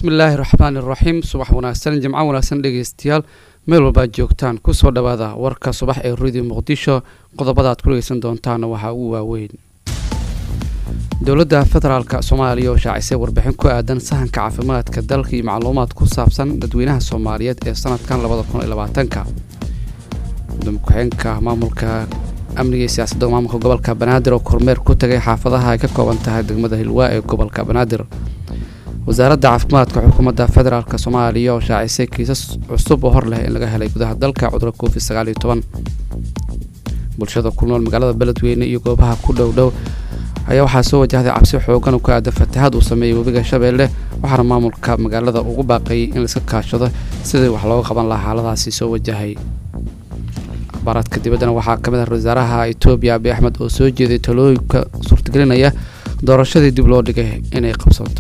bismillaahi raxmaani raxiim subax wanaagsan jimco wanaagsan dhegeystayaal meel walbaad joogtaan kusoo dhawaada warka subax ee radio muqdisho qodobada aad ku dhegeysan doontaana waxaa ugu waaweyn dowladda federaalka soomaaliya oo shaacisay warbixin ku aadan sahanka caafimaadka dalka iyo macluumaad ku saabsan dadweynaha soomaaliyeed ee sanadkan labada kun iyo labaatanka gudoomiye ku-xigeenka maamulka amniga iyo siyaasadda maamulka gobolka banaadir oo kormeer ku tagay xaafadaha ay ka kooban tahay degmada hilwaa ee gobolka banaadir wasaaradda caafimaadka xukuumadda federaalk soomaaliya oo shaacisay kiisas cusub oo hor leh in laga helay gudaha dalka cudurka covid sagaal iyo toban bulshada ku nool magaalada beledweyne iyo goobaha ku dhow dhow ayaa waxaa soo wajahday cabsi xoogan oo ku aadan fatahaad uu sameeyey webiga shabeelle waxaana maamulka magaalada ugu baaqayay in laiska kaashado sidii wax looga qaban lahaa xaaladaasi soo wajahay akhbaaraadka dibaddana waxaa ka mid ah wasaaraha etoobiya abiy axmed oo soo jeeday talooyinka suurtagelinaya doorashadii dib loo dhigay inay qabsanto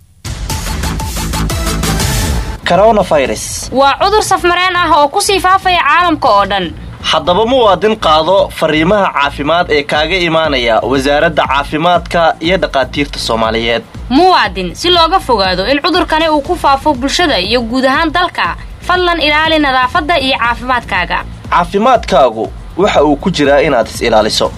waa cudur safmareen ah oo kusii faafaya caalamka oo dhan haddaba muwaadin qaado fariimaha caafimaad ee kaaga imaanaya wasaaradda caafimaadka iyo dhakhaatiirta soomaaliyeed muwaadin si looga fogaado in cudurkani uu ku faafo bulshada iyo guud ahaan dalka fadlan ilaali nadaafadda iyo caafimaadkaaga caafimaadkaagu waxa uu ku jiraa inaad is ilaaliso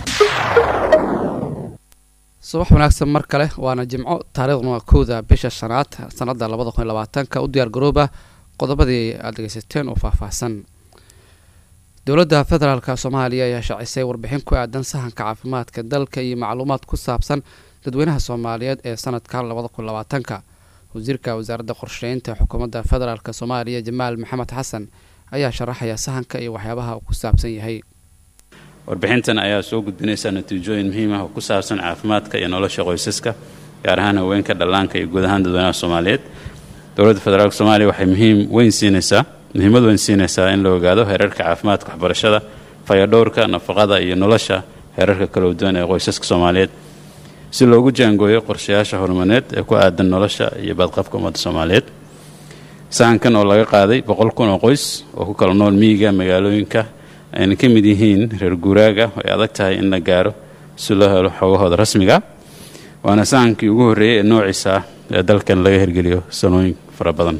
subax wanaagsan mar kale waana jimco taariikhduna waa kowda bisha shanaad sanada labada kun iyo labaatanka u diyaar garooba qodobadii aad dhegeysateen oo faahfaahsan dowladda federaalk soomaaliya ayaa shaacisay warbixin ku aadan sahanka caafimaadka dalka iyo macluumaad ku saabsan dadweynaha soomaaliyeed ee sanadkan labada kun labaatanka wasiirka wasaaradda qorsheynta xukuumadda federaalk soomaaliya jamaal maxamed xasan ayaa sharaxaya sahanka iyo waxyaabaha uu ku saabsan yahay warbixintan ayaa soo gudbinaysa natiijooyin muhiim ah oo ku saabsan caafimaadka iyo nolosha qoysaska gaar ahaan haweenka dhallaanka iyo guud ahaan dadweynaha soomaaliyeed dowladda federaalk soomaaliya waxay muhiim weyn siinaysaa muhiimad weyn siinaysaa in la ogaado heerarka caafimaadka waxbarashada fayadhowrka nafaqada iyo nolosha heerarka kala duwan ee qoysaska soomaaliyeed si loogu jaangooyo qorshayaasha horumareed ee ku aadan nolosha iyo badqabka ummadda soomaaliyeed sahankan oo laga qaaday boqol kun oo qoys oo ku kala nool miyiga magaalooyinka ayna ka mid yihiin reer guuraaga ay adag tahay in la gaaro si loo helo xogahooda rasmiga waana sahankii ugu horreeyey ee noociisa ah ee dalkan laga hirgeliyo sanooyin fara badan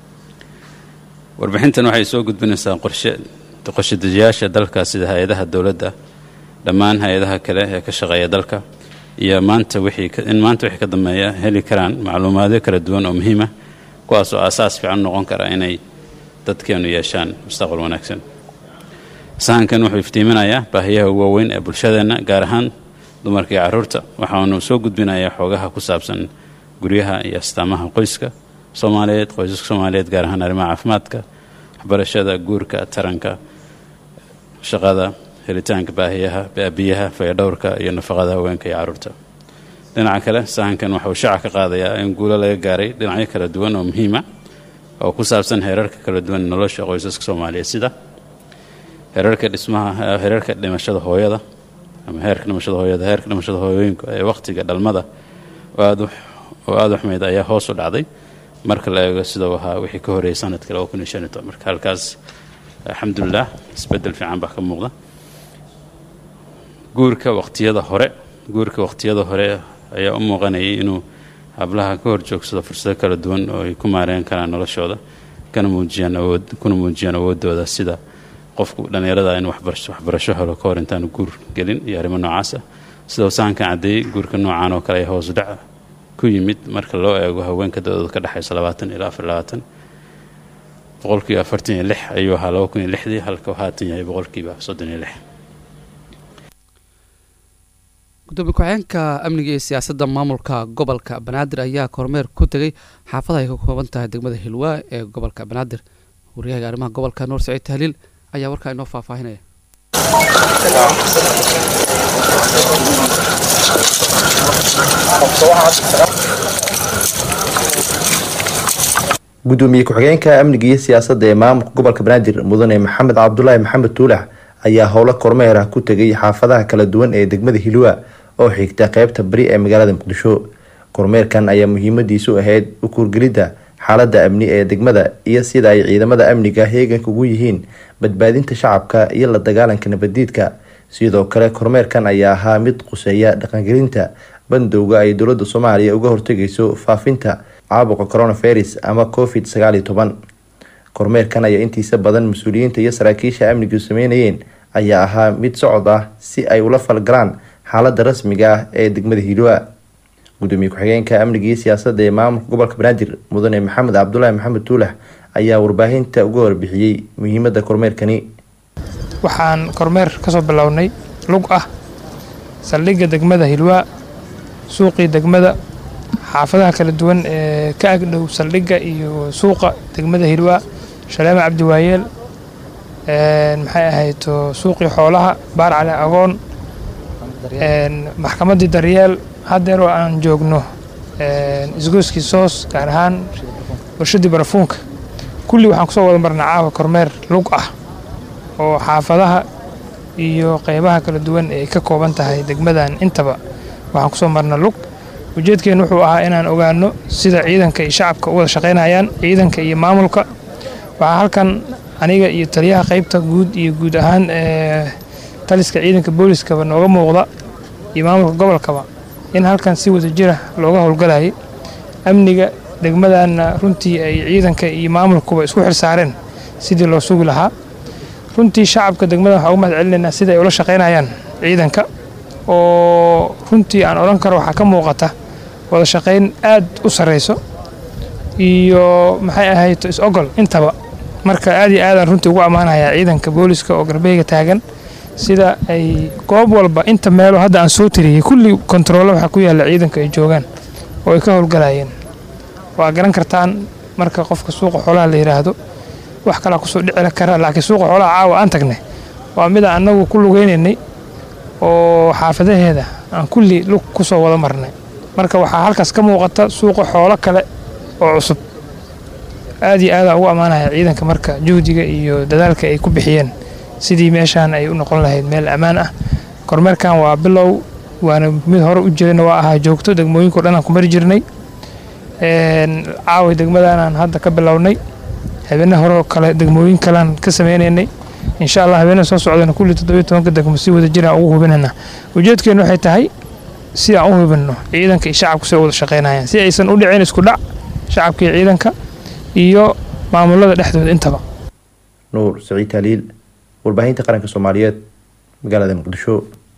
warbixintan waxay soo gudbinaysaa qorshedejiyaasha dalka sida hay-adaha dowladda dhammaan hay-adaha kale ee ka shaqeeya dalka iyo maanta in maanta wixii ka dambeeya heli karaan macluumaadyo kala duwan oo muhiim ah kuwaas oo aasaas fiican noqon kara inay dadkeenu yeeshaan mustaqbal wanaagsan sahankan wuxuu iftiiminayaa baahiyaha ugu waaweyn ee bulshadeenna gaar ahaan dumarka iyo carruurta waxaanu soo gudbinayaa xoogaha ku saabsan guryaha iyo astaamaha qoyska soomaaliyeed qoysaska soomaaliyeed gaar ahaan arrimaha caafimaadka waxbarashada guurka taranka shaqada helitaanka baahiyaha biyaha fayadhowrka iyo nafaqada haweenka iyo carruurta dhinaca kale sahankan waxauu shaaca ka qaadayaa in guulo laga gaaray dhinacyo kala duwan oo muhiima oo ku saabsan heerarka kala duwan nolosha qoysaska soomaaliyeed sida heerarka dhismaha heerarka dhimashada hooyada ama heerka dhimashada hooyada heerka dhimashada hooyooyinka ee wakhtiga dhalmada oo aada u xumeyd ayaa hoos u dhacday marka la eego sidau ahaa wixii ka horreeyay sanadka laba kun iyo shan iyo toban marka halkaas alxamdulilah isbeddel fiican baa ka muuqda guurka waqtiyada hore guurka waqtiyada hore ayaa u muuqanayay inuu hablaha ka hor joogsado fursado kala duwan oo ay ku maareyn karaan noloshooda kana muujiyaan awood kuna muujiyaan awooddooda sida qofku dhallinyarada in waxbarasho helo ka hor intaanu guur gelin iyo arrimo noocaas ah sidau sahankan caddeeyey guurka noocaan oo kale ay hoos dhac ku yimid marka loo eego haweenka da-dooda ka dhexaysa labaatan ilaa afar labaatan boqolkiiba afartan iyo lix ayuu ahaa laba kun iyo lixdii halka haatan yahay boqolkiiba soddon iyo lix gudoomiye ku-xigeenka amniga iyo siyaasadda maamulka gobolka banaadir ayaa kormeer ku tegay xaafada ay ka kooban tahay degmada hilwaa ee gobolka banaadir waryahaga arrimaha gobolka nuur saciid tahliil ayaa warkaa inoo faahfaahinaya gudoomiye ku-xigeenka amniga iyo siyaasadda ee maamulka gobolka banaadir mudane maxamed cabdulaahi maxamed tuulax ayaa howlo kormeer ah ku tegay xaafadaha kala duwan ee degmada hilwa oo xigta qeybta bari ee magaalada muqdisho kormeerkan ayaa muhiimadiisu ahayd u kuurgelidda xaalada amni ee degmada iyo sida ay ciidamada amniga heeganka ugu yihiin badbaadinta shacabka iyo la dagaalanka nabaddiidka sidoo kale kormeerkan ayaa ahaa mid quseeya dhaqangelinta bandowga ay dowlada soomaaliya uga hortegayso faafinta caabuqa coronavirus ama covid sagaal iyo toban kormeerkan ayaa intiisa badan mas-uuliyiinta iyo saraakiisha amnigu sameynayeen ayaa ahaa mid socod ah si ay ula falgalaan xaalada rasmiga ah ee degmada hiilwa gudoomiye ku-xigeenka amniga iyo siyaasadda ee maamulka gobolka banaadir mudane maxamed cabdulaahi maxamed tuulax ayaa warbaahinta uga warbixiyey muhiimada kormeerkani waxaan kormeer kasoo bilownay lug ah saldhigga degmada hilwaa suuqii degmada xaafadaha kala duwan ee ka agdhow saldhigga iyo suuqa degmada hilwaa shaleema cabdiwaayeel maxay ahayto suuqii xoolaha baar cali agoon maxkamaddii daryeel haddeer oo aan joogno isgooskii soos gaar ahaan warshadii barafuunka kulli waxaan kusoo wada marnay caawa kormeer lug ah oo xaafadaha iyo qeybaha kala duwan ee ay ka kooban tahay degmadan intaba waxaan kusoo marna lug ujeedkeen wuxuu ahaa inaan ogaano sida ciidanka iyo shacabka u wada shaqaynayaan ciidanka iyo maamulka waxaa halkan aniga iyo taliyaha qeybta guud iyo guud ahaan taliska ciidanka booliskaba nooga muuqda iyo maamulka gobolkaba in halkan si wada jira looga howlgalayay amniga degmadana runtii ay ciidanka iyo maamulkuba isku xilsaareen sidii loo sugi lahaa runtii shacabka degmada waxaa ugu mahad celinaynaa sida ay ula shaqaynayaan ciidanka oo runtii aan odhan karo waxaa ka muuqata wada shaqayn aad u sarreyso iyo maxay ahayto is-ogol intaba marka aad iyo aadaan runtii ugu ammaanayaa ciidanka booliska oo garbeyga taagan sida ay goob walba inta meelo hadda aan soo tiriyey kulli kontaroolo waxaa ku yaalla ciidanka ay joogaan oo ay ka howlgalayeen waa garan kartaan marka qofka suuqa xoolaha la yidhaahdo wax kalaa kusoo dhici kara laakiin suuqa xoolaha caawa aan tagnay waa mida annagu ku lugeynaynay oo xaafadaheeda aan kulli lug kusoo wada marnay marka waxaa halkaas ka muuqata suuqa xoolo kale oo cusub aad iyo aadaan ugu ammaanaya ciidanka marka juhdiga iyo dadaalka ay ku bixiyeen sidii meeshaan ay u noqon lahayd meel ammaan ah kormeerkan waa bilow waana mid hore u jirayna waa ahaa joogto degmooyinko dhan aan ku mari jirnay caawa degmadaanaan hadda ka bilownay habeene hore kale degmooyin kalean ka sameynaynay insha allah habeenada soo socdana kulli toddobiyo tobanka degmo si wada jiraan ugu hubinana ujeedkeenu waxay tahay si aan u hubinno ciidanka iyo shacabku si wada shaqaynayaan si aysan u dhicin isku dhac shacabka iyo ciidanka iyo maamulada dhexdooda intaba nuur saciid taaliil warbaahinta qaranka soomaaliyeed magaalada muqdisho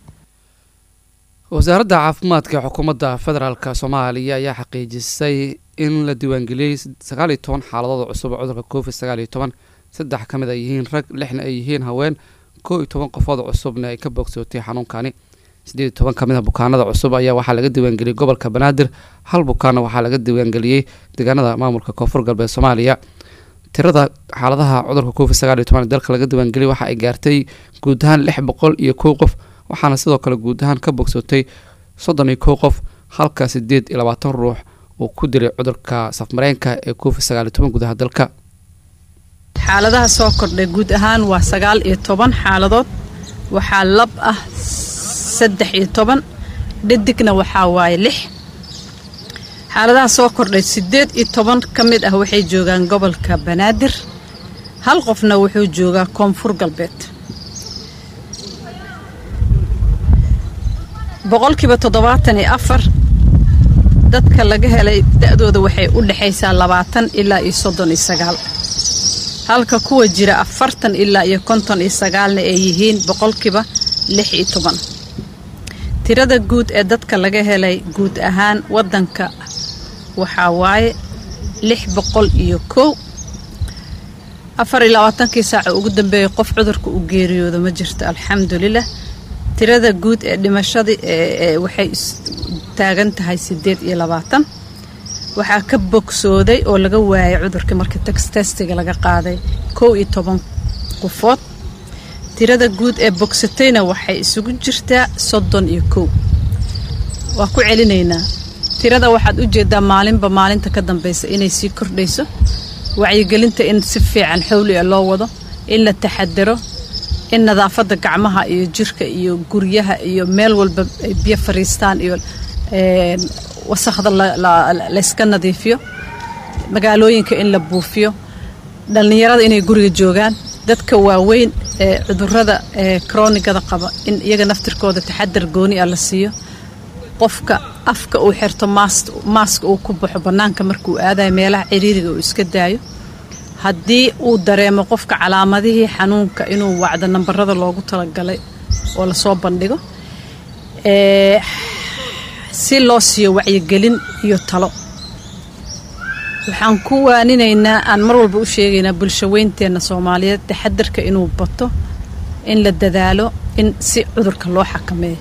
wasaaradda caafimaadka ee xukuumadda federaalk soomaaliya ayaa xaqiijisay in la diiwaangeliyey sagaal iyo toban xaaladood cusub oo cudurka covid sagaal iyo toban saddex ka mid ay yihiin rag lixna ay yihiin haween koo iyo toban qofood cusubna ay ka bogsootay xanuunkani siddeed iyo toban ka mid a bukaanada cusub ayaa waxaa laga diiwaangeliyey gobolka banaadir hal bukaanna waxaa laga diiwaangeliyey deegaanada maamulka koonfur galbeed soomaaliya tirada xaaladaha cudurka covid sagaal iyo toban ee dalka laga diiwaangeliyay waxa ay gaartay guud ahaan lix boqol iyo kow qof waxaana sidoo kale guud ahaan ka bogsootay soddon iyo kow qof halka sideed iyo labaatan ruux uu ku dilay cudurka safmareenka ee covid sagaal iyo toban gudaha dalka xaaladaha soo kordhay guud ahaan waa sagaal iyo toban xaaladood waxaa lab ah saddex iyo toban dhadigna waxaa waaye lix xaaladaha soo kordhay siddeed iyo toban ka mid ah waxay joogaan gobolka banaadir hal qofna wuxuu joogaa koonfur galbeed boqolkiiba toddobaatan iyo afar dadka laga helay da-dooda waxay u dhexaysaa labaatan ilaa iyo soddon iyo sagaal halka kuwa jira afartan ilaa iyo konton iyo sagaalna ay yihiin boqolkiiba lix iyo toban tirada guud ee dadka laga helay guud ahaan waddanka waxaa waaye lix boqol iyo kow afar iyo labaatankii saaca ugu dambeeyay qof cudurka u geeriyooda ma jirto alxamdulilah tirada guud ee dhimashadii waxay taagan tahay siddeed iyo labaatan waxaa ka bogsooday oo laga waayay cudurkii markii testiga laga qaaday kow iyo toban qofood tirada guud ee bogsatayna waxay isugu jirtaa soddon iyo kow waa ku celinaynaa tirada waxaad u jeedaa maalinba maalinta ka dambaysa inay sii kordhayso wacyigelinta in si fiican xowli a loo wado in la taxadaro in nadaafadda gacmaha iyo jirka iyo guryaha iyo meel walba ay biyo fariistaan iyo wasakhda layska nadiifiyo magaalooyinka in la buufiyo dhallinyarada inay guriga joogaan dadka waaweyn ee cudurada ee kroonigada qaba in iyaga naftirkooda taxadar gooni ah la siiyo qofka afka uu xirto maaska uu ku baxo bannaanka markuu aadayo meelaha ciriiriga uu iska daayo haddii uu dareemo qofka calaamadihii xanuunka inuu wacdo nambarada loogu talagalay oo lasoo bandhigo si loo siiyo wacyigelin iyo talo waxaan ku waaninaynaa aan mar walba u sheegaynaa bulsho weynteenna soomaaliyeed taxadarka inuu bato in la dadaalo in si cudurka loo xakameeyo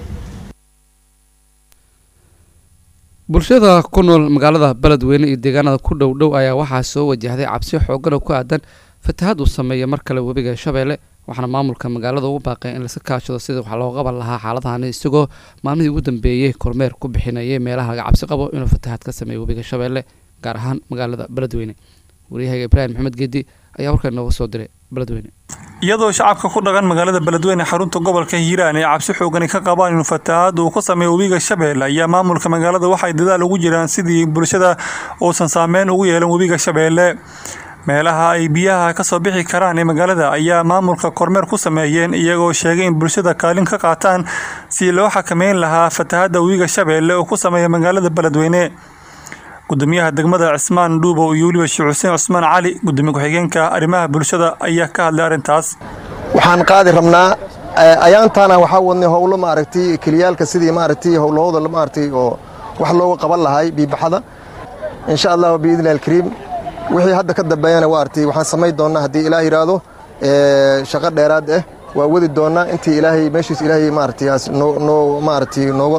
bulshada ku nool magaalada beledweyne iyo deegaanada ku dhow dhow ayaa waxaa soo wajahday cabsi xoogan oo ku aadan fatahaad uu sameeya mar kale webiga shabeelle waxaana maamulka magaalada ugu baaqay in laska kaashado sida wax loo qaban lahaa xaaladahani isagoo maalmihii ugu dambeeyey kormeer ku bixinayay meelaha laga cabsi qabo inuu fatahaad ka sameeyo webiga shabeelle gaar ahaan magaalada beledweyne waryahaga ibraahim maxamed geedi ayaa warkan nooga soo diray beledweyne iyadoo shacabka ku dhaqan magaalada beledweyne xarunta gobolka hiiraan ay cabsi xoogani ka qabaan inuu fatahaad uu ka sameeyo webiga shabeelle ayaa maamulka magaalada waxay dadaal ugu jiraan sidii bulshada uusan saameyn ugu yeelan webiga shabeelle meelaha ay biyaha ka soo bixi karaan ee magaalada ayaa maamulka kormeer ku sameeyeen iyagoo sheegay in bulshada kaalin ka qaataan si loo xakameyn lahaa fatahaadda webiga shabeelle oo ku sameeya magaalada beledweyne gudoomiyaha degmada cismaan dhuubow iyo weliba sheekh xuseen cusmaan cali gudoomiye ku-xigeenka arrimaha bulshada ayaa ka hadlay arrintaas waxaan qaadi rabnaa ayaantaana waxaa wadnay howlo maaragtay keliyaalka sidii maaragtay howlahooda maaragtay oo wax looga qaban lahay biibaxada insha allah biidni alkariim wixii hadda ka dambeeyana maaragtay waxaan samayn doonnaa haddii ilaah yidhaahdo shaqo dheeraad ah waa wadi doonnaa intii ilaahay meeshiis ilaahay maaragtay noo maaragtay nooga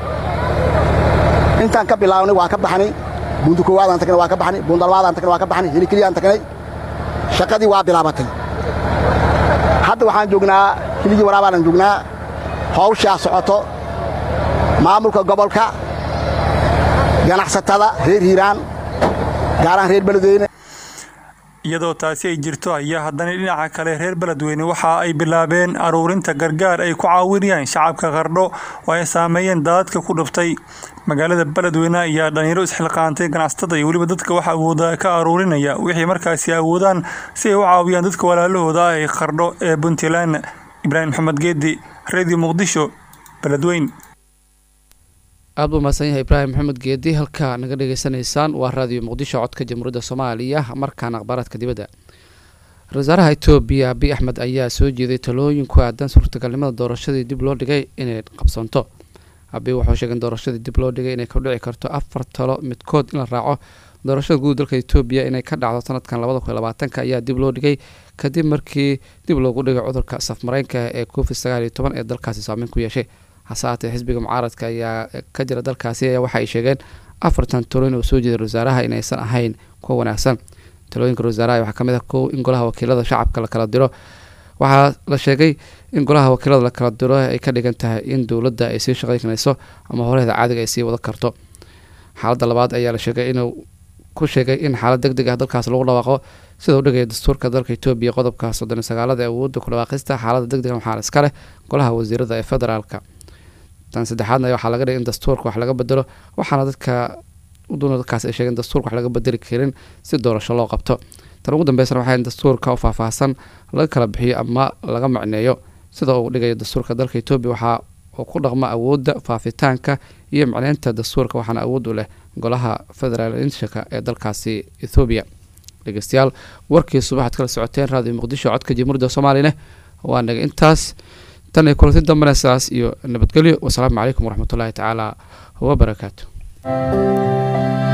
intaan ka bilaabnay waan ka baxnay buunda koowaadaan tagnay waan ka baxnay buunda labaadaan tagnay waan ka baxnay hilikeliyaan tagnay shaqadii waa bilaabatay hadda waxaan joognaa hiligii waraabaanan joognaa hawshaa socoto maamulka gobolka ganacsatada reer hiiraan gaarahaan reer beledweyne iyadoo taasi ay jirto ayaa haddana dhinaca kale reer beledweyne waxa ay bilaabeen aruurinta gargaar ay ku caawinayaan shacabka qardho oo ay saameeyeen daadadka ku dhuftay magaalada beledweyne ayaa dhalinyaro isxilqaantay ganacsatada iyo weliba dadka wax awooda ka aruurinaya wixii markaasi awoodaan si ay u caawiyaan dadka walaalahooda ay qardho ee puntland ibraahim maxamed geedi radio muqdisho beledweyn aad buu mahadsan yahay ibraahim maxamed geedi halkaa naga dhegeysanaysaan waa raadiyo muqdisho codka jamhuuriyadda soomaaliya markaana akhbaaraadka dibadda ra-isul wasaaraha etoobiya abiy axmed ayaa soo jeeday talooyin ku aadan suurtagalnimada doorashadii dib loo dhigay inay qabsanto abiy wuxuu sheegay in doorashadii dib loo dhigay inay kordhici karto afar talo midkood in la raaco doorashada guud dalka etoobiya inay ka dhacdo sanadkan labada kun labaatanka ayaa dib loo dhigay kadib markii dib loogu dhigay cudurka safmareenka ee covid sagaal iyo toban ee dalkaasi saameyn ku yeeshay hase haatee xisbiga mucaaradka ayaa ka jira dalkaasi ayaa waxa ay sheegeen afartan talooyin oo soo jeeda wasaaraha inaysan ahayn kuwa wanaagsan talooyinka wasaaraha waxaa kamid ah kow in golaha wakiilada shacabka la kala diro waxaa la sheegay in golaha wakiilada la kala diro ay ka dhigan tahay in dowladda ay sii shaqaynayso ama horeeda caadiga ay sii wada karto xaaladda labaad ayaa la sheegay inuu ku sheegay in xaalad deg deg ah dalkaas lagu dhawaaqo sida u dhigaya dastuurka dalka etoobiya qodobka soddon iyo sagaalada ee awoodda ku dhawaaqista xaaladda deg dega waxaa iska leh golaha wasiirada ee federaalka tan saddexaadna waxaa laga dhigay in dastuurka wax laga bedelo waxaana dadka uduna dadkaas ay sheegeen dastuurka wax laga bedeli karin si doorasho loo qabto tan ugu dambeysana waxaa in dastuurka oo faahfaahsan laga kala bixiyo ama laga macneeyo sida uu dhigayo dastuurka dalka etoobiya waxaa uu ku dhaqmo awoodda faafitaanka iyo macneynta dastuurka waxaana awood u leh golaha federaalishaka ee dalkaasi ethoobiya dhegeystayaal warkii subaxaad kala socoteen raadiyo muqdisho codka jamhuuriyadda soomaaliyane waa naga intaas tan iyo kulanti dambena sidaas iyo nabadgelyo wasalaamu calaykum waraxmatullaahi tacaala wabarakaatu